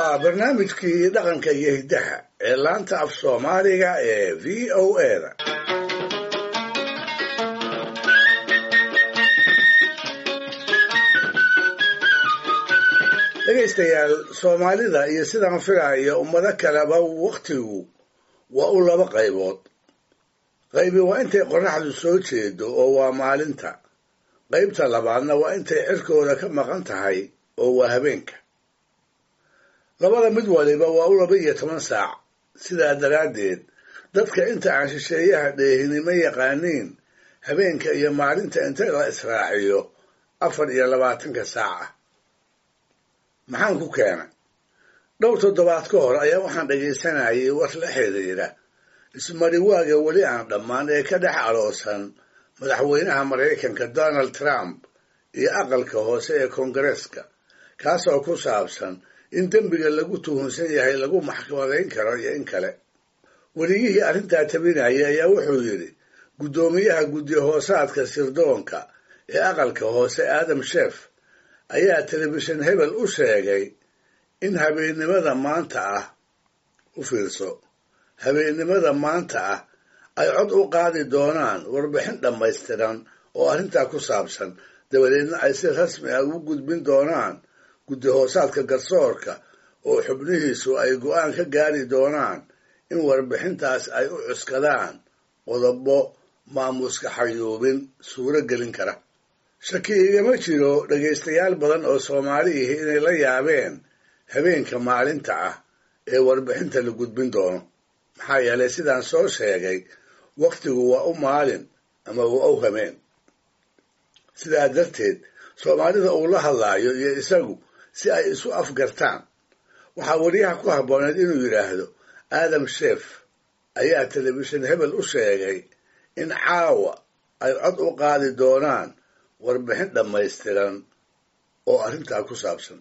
waa barnaamijkii dhaqanka iyo hiddaha ee laanta af soomaaliga ee v o eda dhegaystayaal soomaalida iyo sidaan filaayo ummado kaleba wakhtigu waa u laba qaybood qaybi waa intay qorraxdu soo jeedo oo waa maalinta qaybta labaadna waa intay cirkooda ka maqan tahay oo waa habeenka labada mid waliba waa u laba iyo toban saac sidaa daraaddeed dadka inta aan shisheeyaha dheehinimo yaqaaniin habeenka iyo maalinta inta la israaciyo afar iyo labaatanka saac ah maxaan ku keenay dhowr toddobaad ka hor ayaa waxaan dhegaysanayay war la xidhiidha ismariwaaga weli aan dhammaan ee ka dhex aloosan madaxweynaha maraykanka donald trump iyo aqalka hoose ee koongareeska kaasoo ku saabsan in dembiga lagu tuhunsan yahay lagu maxkamadayn karo iyo in kale weliyihii arrintaa tabinaya ayaa wuxuu yidhi guddoomiyaha guddi hoosaadka sirdoonka ee aqalka hoose aadam sheef ayaa telefishin hebel u sheegay in habeennimada maanta ah u fiirso habeennimada maanta ah ay cod u qaadi doonaan warbixin dhammaystiran oo arrintaa ku saabsan dabadeedna ay si rasmi ah ugu gudbin doonaan guddi hoosaadka garsoorka oo xubnihiisu ay go'aan ka gaari doonaan in warbixintaas ay u cuskadaan qodobo maamuuska xayuubin suuro gelin kara shaki igama jiro dhegaystayaal badan oo soomaali ihi inay la yaabeen habeenka maalinta ah ee warbixinta la gudbin doono maxaa yeelay sidaan soo sheegay wakhtigu waa u maalin ama waa u hameen sidaa darteed soomaalida uu la hadlaayo iyo isagu si ay isu afgartaan waxaa weriyaha ku habbooneed inuu yidhaahdo aadam sheef ayaa telefishin hebel u sheegay in caawa ay cod u qaadi doonaan warbixin dhammaystiran oo arrintaa ku saabsan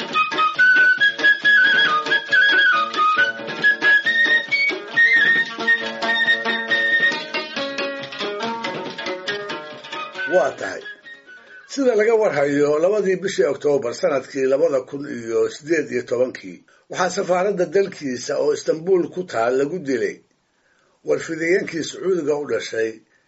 waa tahay sida laga warhayo labadii bishii oktoobar sanadkii labada kun iyo siddeed iyo tobankii waxaa safaaradda dalkiisa oo istanbuul ku taal lagu dilay warfidayeenkii sacuudiga u dhashay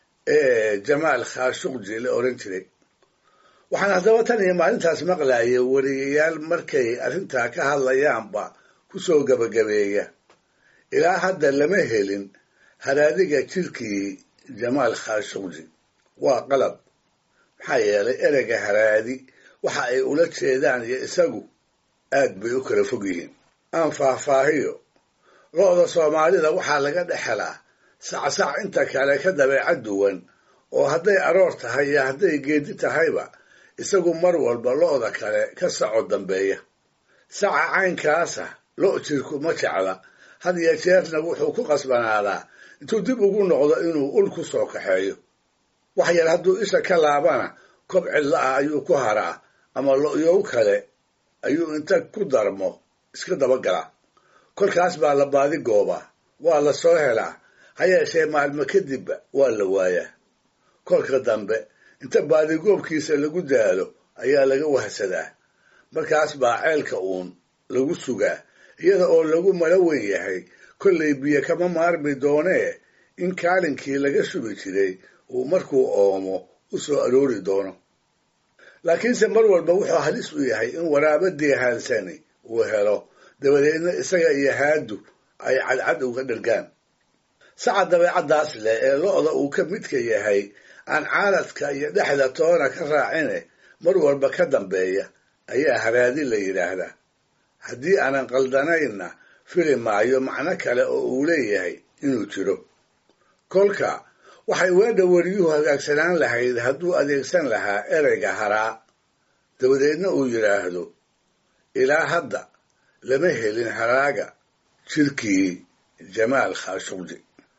ee jamaal khashuqji la oran jiray waxaan haddaba tan iyo maalintaas maqlayay wariyayaal markay arrintaa ka hadlayaanba ku soo gebagabeeya ilaa hadda lama helin haraadiga jirkii jamaal khashuqji waa qalab maxaa yeelay ereyga haraadi waxa ay ula jeedaan iyo isagu aad bay u kala fog yihiin aan faahfaahiyo lo-da soomaalida waxaa laga dhex helaa sacsac inta kale ka dabeecad duwan oo hadday aroor tahay iyo hadday geedi tahayba isagu mar walba lo-da kale ka saco dambeeya saca caynkaasa lo' jirku ma jecla had iyo jeerna wuxuu ku qasbanaadaa intuu dib ugu noqdo inuu ul ku soo kaxeeyo wax yar hadduu isha ka laabana kob cidla ah ayuu ku haraa ama lo'yow kale ayuu inta ku darmo iska dabagalaa kolkaas baa la baadi goobaa waa la soo helaa ha yeeshee maalmo kadibba waa la waayaa kolka dambe inta baadigoobkiisa lagu daalo ayaa laga wahsadaa markaas baa ceelka uun lagu sugaa iyada oo lagu malo weyn yahay kollay biyo kama maarmi doonee in kaalinkii laga shubi jiray uu markuu oomo u soo aroori doono laakiinse mar walba wuxuu halis u yahay in waraaba deehaansani uu helo dabadeedna isaga iyo haadu ay cadcad uga dhergaan saca dabeecaddaas leh ee lo-da uu ka midka yahay aan caaladka iyo dhexda toona ka raacine mar walba ka dambeeya ayaa haraadi la yidhaahdaa haddii aanan qaldanaynna fili maayo macno kale oo uu leeyahay inuu jiro kolka waxay weedha weriyuhu hagaagsanaan lahayd hadduu adeegsan lahaa ereyga haraa dabadeedna uu yidhaahdo ilaa hadda lama helin haraaga jirkii jamaal khashuqji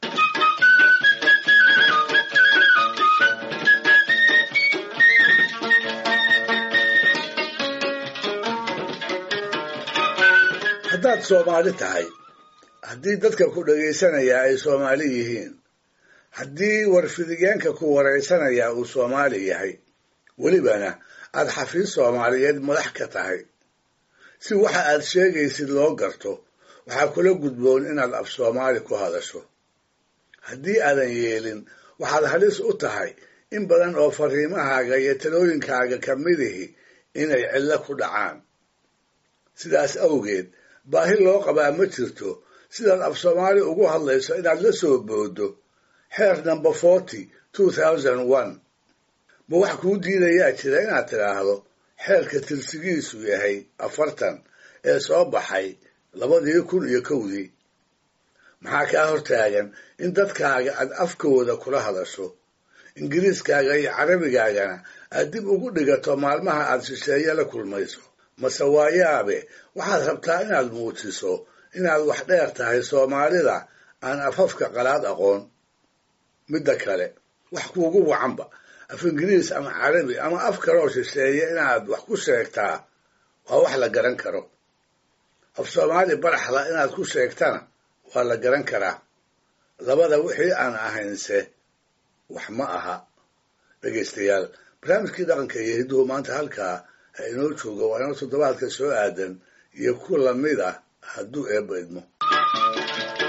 haddaad soomaali tahay haddii dadka ku dhagaysanayaa ay soomaali yihiin haddii warfidiyeenka ku waraysanayaa uu soomaali yahay welibana aad xafiis soomaaliyeed madax ka tahay si waxa aad sheegaysid loo garto waxaa kula gudboon inaad af soomaali ku hadasho haddii aadan yeelin waxaad halis u tahay in badan oo fariimahaaga iyo talooyinkaaga ka midihi inay cillo ku dhacaan sidaas awgeed baahi loo qabaa ma jirto sidaad af soomaali ugu hadlayso inaad la soo booddo xeer number forty two thousand one ma wax kuu diidayaa jira inaad tidhaahdo xeerka tirsigiisu yahay afartan ee soo baxay labadii kun iyo kowdii maxaa kaa hortaagan in dadkaaga aad afkooda kula hadasho ingiriiskaaga iyo carabigaagana aad dib ugu dhigato maalmaha aad shisheeye la kulmayso mase waayaabe waxaad rabtaa inaad muujiso inaad wax dheer tahay soomaalida aan afafka qalaad aqoon midda kale wax kuugu wacanba af ingiriis ama carabi ama af kaloo shisheeye inaad wax ku sheegtaa waa wax la garan karo af soomaali baraxla inaad ku sheegtana waa la garan karaa labada wixii aan ahaynse wax ma aha dhegaystayaal barnaamijkii dhaqanka iyo hidduhu maanta halkaa ha inoo jooga waa inoo toddobaadka soo aadan iyo ku lamid ah hadduu eebba idmo